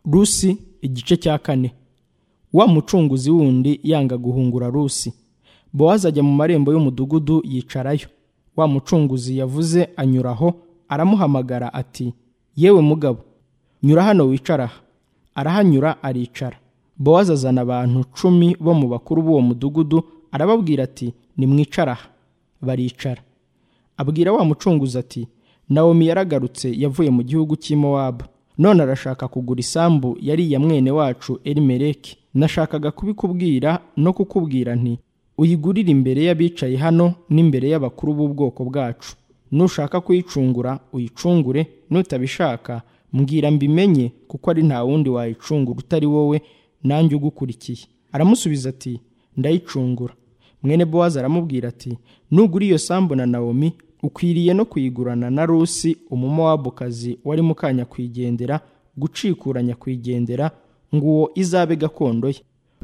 rusi igice cya kane wa mucunguzi wundi yanga guhungura rusi bowazi ajya mu marembo y'umudugudu yicarayo wa mucunguzi yavuze anyura aho aramuhamagara ati yewe mugabo nyura hano wicara aha arahanyura aricara bowazi azana abantu cumi bo mu bakuru b'uwo mudugudu arababwira ati nimwicara aha baricara abwira wa mucunguzi ati nawomi yaragarutse yavuye mu gihugu cy'imowabu none arashaka kugura isambu yariya mwene wacu erimereki nashakaga kubikubwira no kukubwira nti uyigurire imbere y'abicaye hano n'imbere y'abakuru b'ubwoko bwacu nushaka kuyicungura uyicungure nutabishaka mbwira mbimenye kuko ari nta wundi wayicungura utari wowe nanjye ugukurikiye aramusubiza ati ndayicungura mwene bowazi aramubwira ati nugura iyo sambu na nawomi ukwiriye no kuyigurana na rusi umumowabukazi wari mukanya kwigendera gucikura nyakwigendera ngo uwo izabe gakondo ye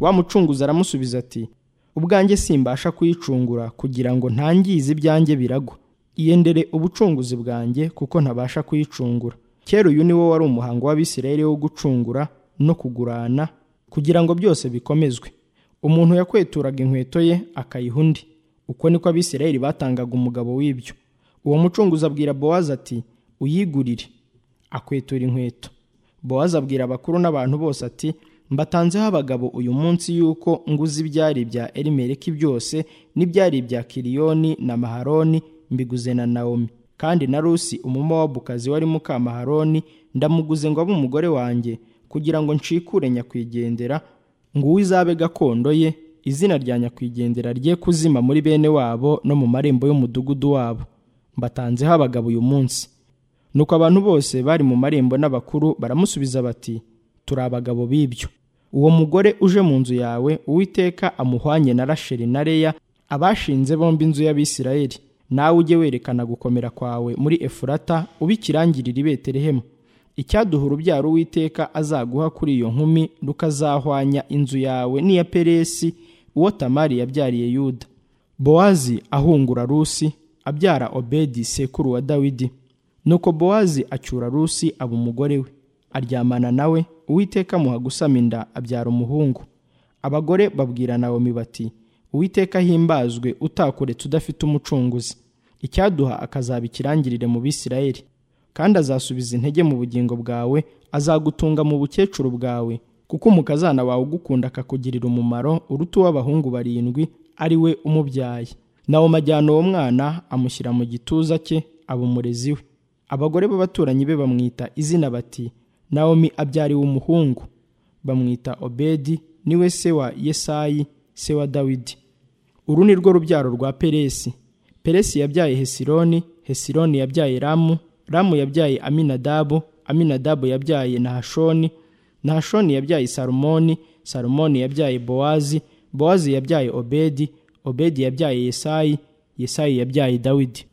wa mucunguzi aramusubiza ati ubwanjye simbasha kuyicungura kugira ngo ntangize ibyanjye biragwa iyendere ubucunguzi bwanjye kuko ntabasha kuyicungura kera uyu ni wo wari umuhango w'abisirayeli wo gucungura no kugurana kugira ngo byose bikomezwe umuntu yakweturaga inkweto ye akayiha undi uko niko abisirayeli batangaga umugabo w'ibyo uwo mucunguzi abwira bowazi ati uyigurire akwetura inkweto bowazi abwira abakuru n'abantu bose ati mbatanzeho abagabo uyu munsi yuko nguze ibyari bya erimereki byose n'ibyari ibya kiriyoni na maharoni mbiguze na nawomi kandi na rusi umumowabukazi wari mukamaharoni ndamuguze ngo abe umugore wanjye kugira ngo ncikure nyakwigendera ngo uwo izabe gakondo ye izina rya nyakwigendera rye kuzima muri bene wabo no mu marembo y'umudugudu wabo mbatanzeho abagabo uyu munsi nuko abantu bose bari mu marembo n'abakuru baramusubiza bati turi abagabo b'ibyo uwo mugore uje mu nzu yawe uwiteka amuhwanye na rasheli na leya abashinze bombi inzu y'abisirayeli nawe ujye werekana gukomera kwawe muri efurata ubikirangirira i betelehemu icyaduha urubyaro uwiteka azaguha kuri iyo nkumi rukazahwanya inzu yawe n'iya peresi uwo tamari yabyariye yuda bowazi ahungura rusi abyara obedi sekuru wa dawidi nuko bowazi acyura rusi aba umugore we aryamana nawe uwiteka amuha gusama inda abyara umuhungu abagore babwira nawomi bati uwiteka ahimbazwe utakuretse udafite umucunguzi icyaduha akazaba ikirangirire mu bisirayeli kandi azasubiza intege mu bugingo bwawe azagutunga mu bukecuru bwawe kuko umukazana wawe ugukunda akakugirira umumaro uruta uw'abahungu barindwi ari we umubyaye nawo ajyana uwo mwana amushyira mu gituza cye aba umurezi we abagore b'abaturanyi be bamwita izina bati nawomi abyariwe umuhungu bamwita obedi niwe se wa yesayi se wa dawidi uru ni rwo rubyaro rwa peresi peresi yabyaye hesironi hesironi yabyaye ramu ramu yabyaye aminadabu aminadabu yabyaye nahashoni nahashoni yabyaye salumoni salumoni yabyaye bowazi bowazi yabyaye obedi obedi yabyaye yesayi yesayi yabyaye dawidi